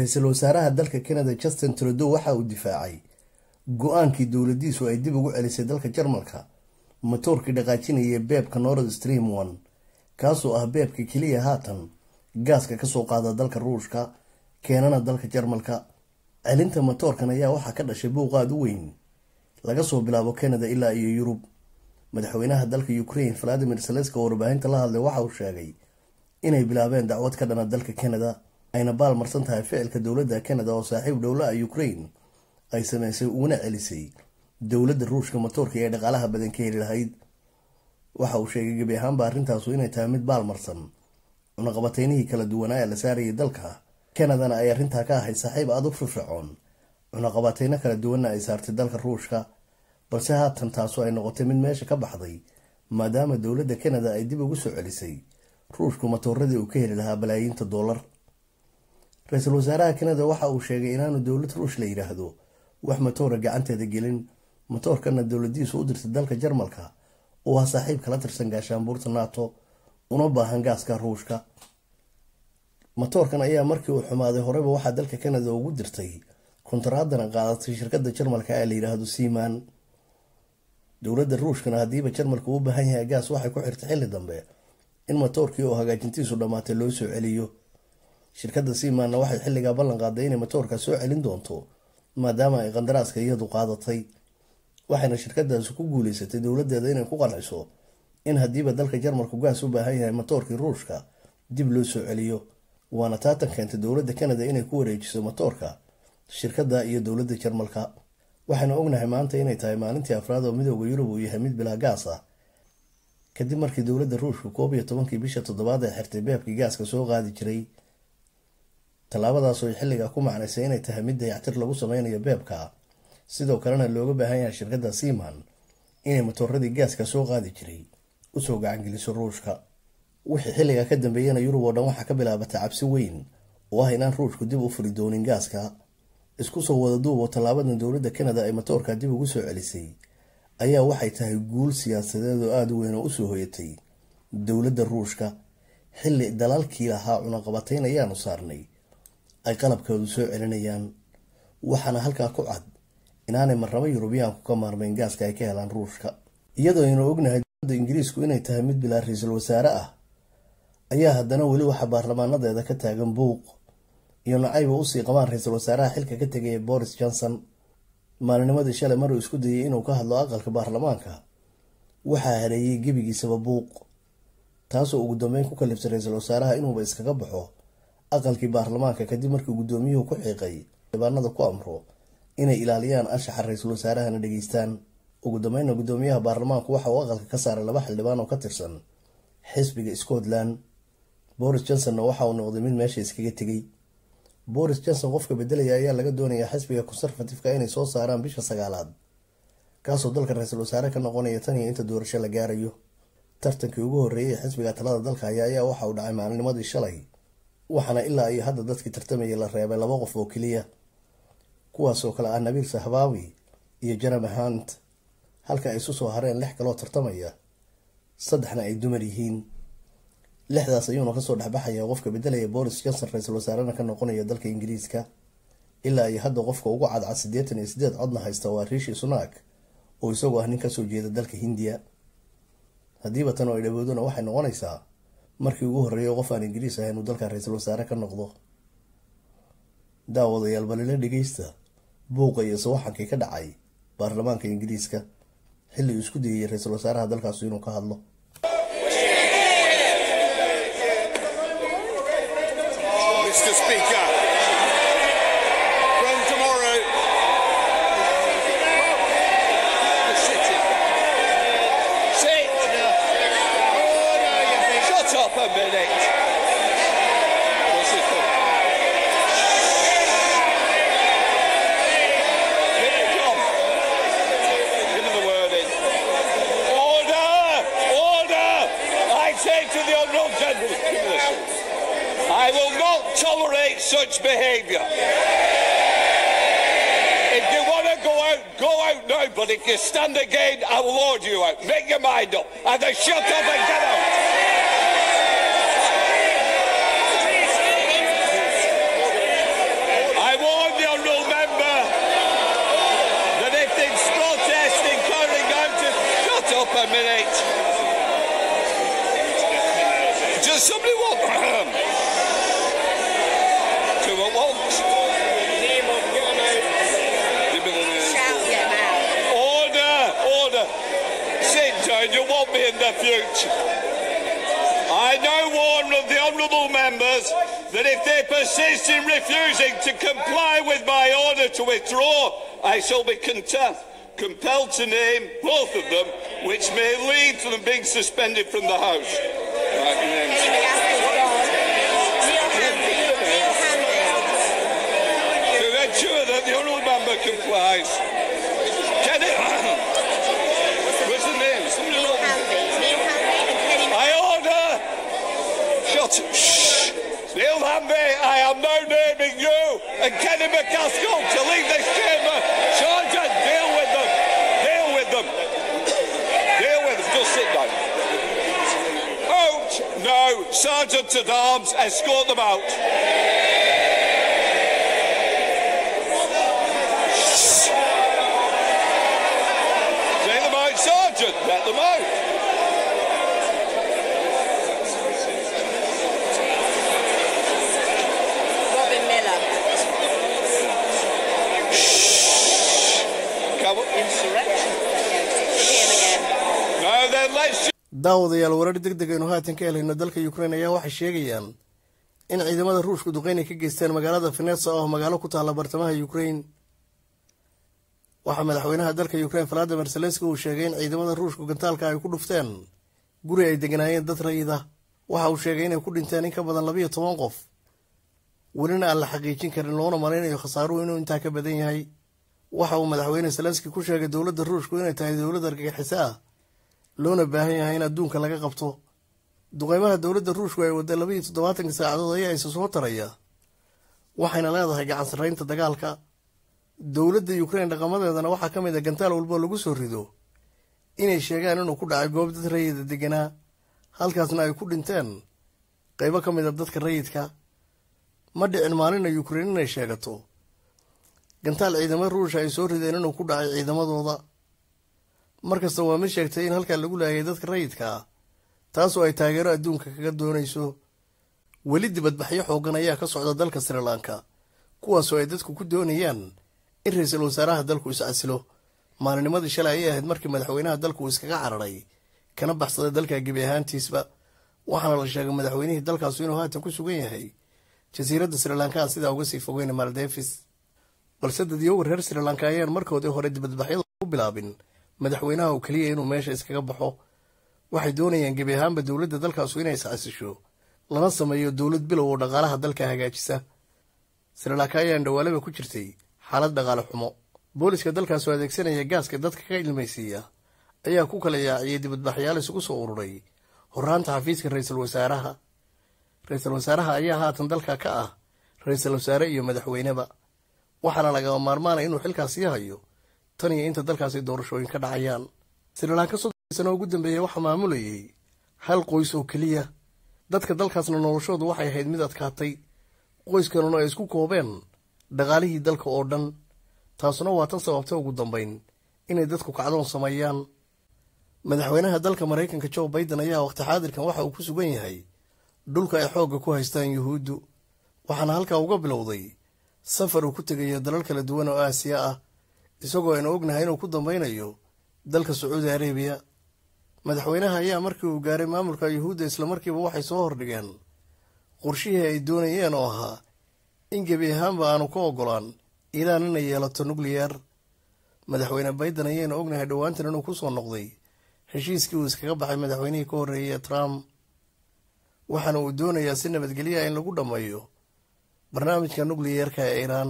ra-iisul wasaaraha dalka canada justin trudeau waxa uu difaacay go-aankii dowladiisu ay dib ugu celisay dalka jarmalka matoorkii dhaqaajinayay beebka nord stream one kaasoo ah beebka keliya haatan gaaska kasoo qaada dalka ruushka keenana dalka jarmalka celinta matoorkan ayaa waxaa ka dhashay buuq aada u weyn laga soo bilaabo canada ilaa iyo yurub madaxweynaha dalka ukraine valadimir saleska oo warbaahinta la hadlay waxa uu sheegay inay bilaabeen dacwad ka dhana dalka canada ayna baal marsan tahay ficilka dowladda canada oo saaxiib dhowla-a ukraine ay sameysay uguna celisay dowladda ruushka matoorkii ay dhaqaalaha badan ka heli lahayd waxa uu sheegay gebi ahaanba arrintaasu inay tahay mid baal marsan cunaqabateynihii kala duwanaa ee la saarayay dalka canadana ay arrintaa ka ahayd saaxiib aada u firfircoon cunaqabateyno kala duwanna ay saartay dalka ruushka balse haatan taasu ay noqotay mid meesha ka baxday maadaama dowladda canada ay dib ugu soo celisay ruushku matooradii uu ka heli lahaa balaayiinta doolar ra-iisul wasaaraha canada waxa uu sheegay inaanu dowlad ruush la yidhaahdo wax matoora gacanteeda gelin matoorkana dowladiisu u dirtay dalka jarmalka oo ah saaxiib kala tirsan gaashaanbuurta nato una baahan gaaska ruushka matoorkan ayaa markii uu xumaaday horeyba waxaa dalka canada ugu dirtay kontaraadana qaadatay shirkada jarmalka ee la yidhaahdo seaman dowladda ruushkana haddiiba jarmalka uu baahan yahay gaas waxay ku xirtay xilli dambe in matoorkii oo hagaajintiisu dhammaatay loo soo celiyo shirkadda seamanna waxay xilligaa ballan qaaday inay matoorka soo celin doonto maadaama ay qandaraaska iyadu qaadatay waxayna shirkadaasi ku guuleysatay dowladeeda inay ku qanciso in haddiiba dalka jarmalku gaas u baahan yahay matoorkii ruushka dib loo soo celiyo waana taatan keentay dowladda canada inay ku wareejiso matoorka shirkadda iyo dowladda jarmalka waxaynu ognahay maanta inay tahay maalintii afraad oo midooda yurub uu yahay mid bilaa gaas ah kadib markii dowladda ruushka koob iyo tobankii bisha toddobaad ay xirtay beebkii gaaska soo qaadi jiray tallaabadaasoo ay xilligaa ku macnaysay inay tahay mid dayactir lagu sameynayo beebka sidoo kalena looga baahan yahay shirkadda seaman inay matooradii gaaska soo qaadi jiray usoo gacangeliso ruushka wixii xilligaa ka dambeeyana yurub oo dhan waxaa ka bilaabatay cabsi weyn oo ah inaan ruushku dib u furi doonin gaaska isku soo wada duub oo tallaabadan dowladda canada ay matoorka dib ugu soo celisay ayaa waxay tahay guul siyaasadeed oo aada u weyn oo usoo hoyatay dowladda ruushka xilli dalalkii lahaa cunaqabateyn ayaanu saarnay ay qalabkoodu soo celinayaan waxaana halkaa ku cad inaanay marrabo yurubiyaanku ka maarmeyn gaaska ay ka helaan ruushka iyadoo aynu ognahay dowladda ingiriisku inay tahay mid bilaa ra-iisul wasaare ah ayaa haddana weli waxaa baarlamaanadeeda ka taagan buuq iyo nacayba usii qabaan ra-iisul wasaaraha xilka ka tegaya boris johnson maalinimadii shalay maruu isku dayay inuu ka hadlo aqalka baarlamaanka waxaa hareeyay gebigiisaba buuq taasoo ugu dambeyn ku kalibtay ra-iisul wasaaraha inuuba iskaga baxo aqalkii baarlamaanka kadib markii guddoomiyuhu ku xiiqay dhibaanada ku amro inay ilaaliyaan anshaxa ra-iisul wasaarahana dhegeystaan ugu dambeynna guddoomiyaha baarlamaanku waxa uu aqalka ka saaray laba xildhibaan oo ka tirsan xisbiga scotland boris johnsonna waxa uu noqday mid meesha iskaga tegay boris johnson qofka bedelaya ayaa laga doonayaa xisbiga conservatifeka inay soo saaraan bisha sagaalaad kaasoo dalka ra-iisul wasaare ka noqonaya tan iyo inta doorasho la gaarayo tartankii ugu horreeyay ee xisbiga talada dalka haya ayaa waxa uu dhacay maalinimadii shalay waxaana ilaa iyo hadda dadkii tartamayay la reebay laba qof oo keliya kuwaasoo kale ah nabiil sahbaawi iyo jeremy hunt halka ay isu soo hareen lix kaloo tartamaya saddexna ay dumar yihiin lixdaas ayuuna kasoo dhexbaxaya qofka bedelaya boris johnson ra-iisul wasaarena ka noqonaya dalka ingiriiska ilaa iyo hadda qofka ugu cadcad siddeetan iyo sideed codna haysta waa riishi sunak oo isagoo ah nin kasoo jeeda dalka hindiya haddiiba tan oo ay dhawoodona waxay noqonaysaa markii ugu horreeyay qof aan ingiriis ahayn uu dalka ra-iisul wasaare ka noqdo daawadayaal balila dhegeysta buuqa iyo sawaxankii ka dhacay baarlamaanka ingiriiska xilli uu isku dayayay ra-iisul wasaaraha dalkaasu inuu ka hadlo Mr. Speaker, from tomorrow, Sit. Shut up a minute. what's it called? Here it comes. Give him the word in. Order! Order! I say to the honourable gentleman, Give him this. I will not tolerate such behaviour. If you want to go out, go out now. But if you stand again, I will order you out. Make your mind up. Either shut up and get out. Does somebody want two at once? Give me the name. Shout them out. Order, order. Sit down, you won't be in the future. I now warn of the honourable members that if they persist in refusing to comply with my order to withdraw, I shall be content, compelled to name both of them, which may lead to them being suspended from the House. Right, names. Kenny McCaskill's gone. Neil Hanby. Neil Hanby. To ensure that the honourable member complies. Can it? What's the name? Somebody Neil wrote- Hanby. Neil Hanby and Kenny I order! Shut Shh! Neil Hamby, I am now naming you and Kenny McCaskill to leave this chamber. Sergeant, deal with them. Deal with them. Deal with them. Just sit down. Out! No, Sergeant at Arms, escort them out. Take them out, Sergeant. Let them out. Robin Miller. Come on. Insurrection. Him again. Now then, let's daawadayaal warar deg deg aynu haatan ka helayno dalka ukrain ayaa waxay sheegayaan in ciidamada ruushku duqeyn ay ka geysteen magaalada venetsa oo magaalo ku taalla bartamaha ukrain waxaa madaxweynaha dalka ukrain valadimir zelenski uu sheegay in ciidamada ruushku gantaalka ay ku dhufteen guri ay deganaayeen dad rayida waxa uu sheegay inay ku dhinteen in ka badan labiyo toban qof welina aan la xaqiijin karin loona malaynayo khasaaruhu inuu intaa ka badan yahay waxa uu madaxweyne zelenski ku sheegay dowladda ruushku inay tahay dowlad argagixiso ah loona baahan yahay in adduunka laga qabto duqeymaha dowladda ruushku ay wadda labaiyo toddobaatanka saacadood ayaa isa soo taraya waxayna leedahay gacan sarreynta dagaalka dowladda ukrain dhaqamadeedana waxaa ka mid a gantaal walbo lagu soo rido inay sheegaan inuu ku dhacay goob dad rayida deganaa halkaasna ay ku dhinteen qeybo ka mid a dadka rayidka ma dhicin maalina ukrain inay sheegato gantaal ciidamo ruusha ay soo rideen inuu ku dhacay ciidamadooda markasta waa mid sheegtay in halkaa lagu laayay dadka rayidka ah taasoo ay taageero adduunka kaga doonayso weli dibadbaxyo xoogan ayaa ka socda dalka sri lanka kuwaasoo ay dadku ku doonayaan in ra-iisul wasaaraha dalku is-casilo maalinimadii shalay ayay ahayd markii madaxweynaha dalku uu iskaga cararay kana baxsaday dalka gebi ahaantiisba waxaana la sheegay madaxweynihii dalkaasu inuu haatan ku sugan yahay jasiiradda sri lanka aan sidaa uga sii fogeyna maldevis balse dadyoga reer sri lanka ayaan markoodii hore dibadbaxyada u bilaabin madaxweynaha oo keliya inuu meesha iskaga baxo waxay doonayaan gebi ahaanba dowladda dalkaasu inay iscasisho lana sameeyo dowlad bilow oo dhaqaalaha dalka hagaajisa sri lanka ayaan dhawaalaba ku jirtay xaalad dhaqaale xumo booliska dalkaasoo adeegsanaya gaaska dadka ka ilmaysiiya ayaa ku kala yaaciyay dibadbaxyaal isugu soo ururay horaanta xafiiska ra-iisul wasaaraha ra-iisul wasaaraha ayaa haatan dalka ka ah ra-iisul wasaare iyo madaxweyneba waxaana lagama maarmaanaya inuu xilkaas sii hayo tan iyo inta dalkaasi doorashooyin ka dhacayaan sri lanka soddon sano ugu dambeeya waxaa maamulayay hal qoys oo keliya dadka dalkaasna noloshoodu waxay ahayd mid adkaatay qoyskanuna ay isku koobeen dhaqaalihii dalka oo dhan taasuna waa tan sababta ugu dambayn inay dadku kacdoon sameeyaan madaxweynaha dalka maraykanka joe baiden ayaa waqti xaadirkan waxa uu ku sugan yahay dhulka ay xoogga ku haystaan yuhuuddu waxaana halkaa uga bilowday safar uu ku tegayo dalal kala duwan oo aasiya ah isagoo aynu ognahay inuu ku dambeynayo dalka sacuudi arabiya madaxweynaha ayaa markii uu gaaray maamulka yuhuudda islamarkiiba waxay soo hordhigeen qorshihii ay doonayeen oo ahaa in gebi ahaanba aanu ka ogolaan iiraan inay yeelato nucleyer madaxweyne baiden ayaynu ognahay dhowaantan inuu ku soo noqday heshiiskii uu iskaga baxay madaxweynihii ka horreeyay trump waxaana uu doonayaa si nabadgelya in lagu dhammeeyo barnaamijka nucliyerka ee iiraan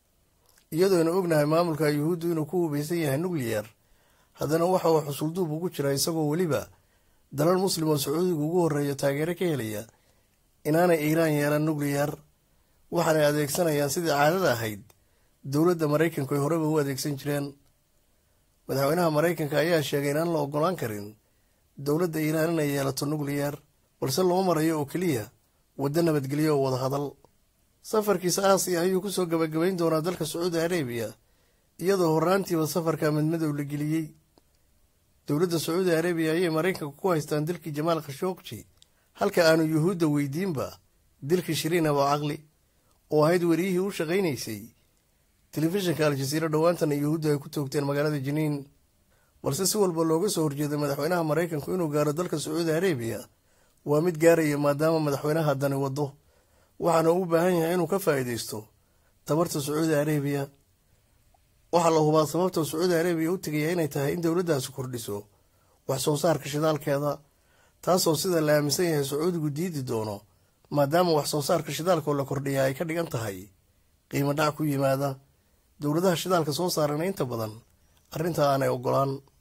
iyadoonu ognahay maamulka yuhuuddu inuu ku hubaysan yahay nucleyer haddana waxa uu xusulduub ugu jira isagoo weliba dalal muslim oo sacuudiga ugu horreeya taageero ka helaya inaanay iiraan yeelan nucleyer waxaanay adeegsanayaan sidii caadada ahayd dowladda maraykanku ay horeba u adeegsan jireen madaxweynaha maraykanka ayaa sheegay inaan la ogolaan karin dowladda iiraan inay yeelato nucleyer balse loo marayo oo keliya waddo nabadgelyo oo wada hadal safarkiisa aasiya ayuu kusoo gabagabayn doonaa dalka sacuudi arabiya iyadoo horraantiiba safarka midmadow la geliyey dowladda sacuudi arabiya ayay maraykanka ku haystaan dalkii jamaal khashogji halka aanu yuhuudda weydiinba dilka shiriin abo caqli oo ahayd wariyihii u shaqaynaysay telefishinka al-jasiira dhowaantana yuhuudda ay ku toogteen magaalada jiniin balse si walba looga soo horjeeday madaxweynaha maraykanku inuu gaaro dalka sacuudi arabiya waa mid gaaraya maadaama madaxweynaha dani wado waxaana uu u baahan yahay inuu ka faa'iidaysto tabarta sacuudi arabiya waxaa la hubaa sababta sacuudi arabiya u tegaya inay tahay in dowladdaasi kordhiso wax soo saarka shidaalkeeda taasoo sida la aaminsan yahay sacuudigu diidi doono maadaama wax soo saarka shidaalkoo la kordhiyaa ay ka dhigan tahay qiimo dhac ku yimaada dowladaha shidaalka soo saarana inta badan arrintaa aanay ogolaan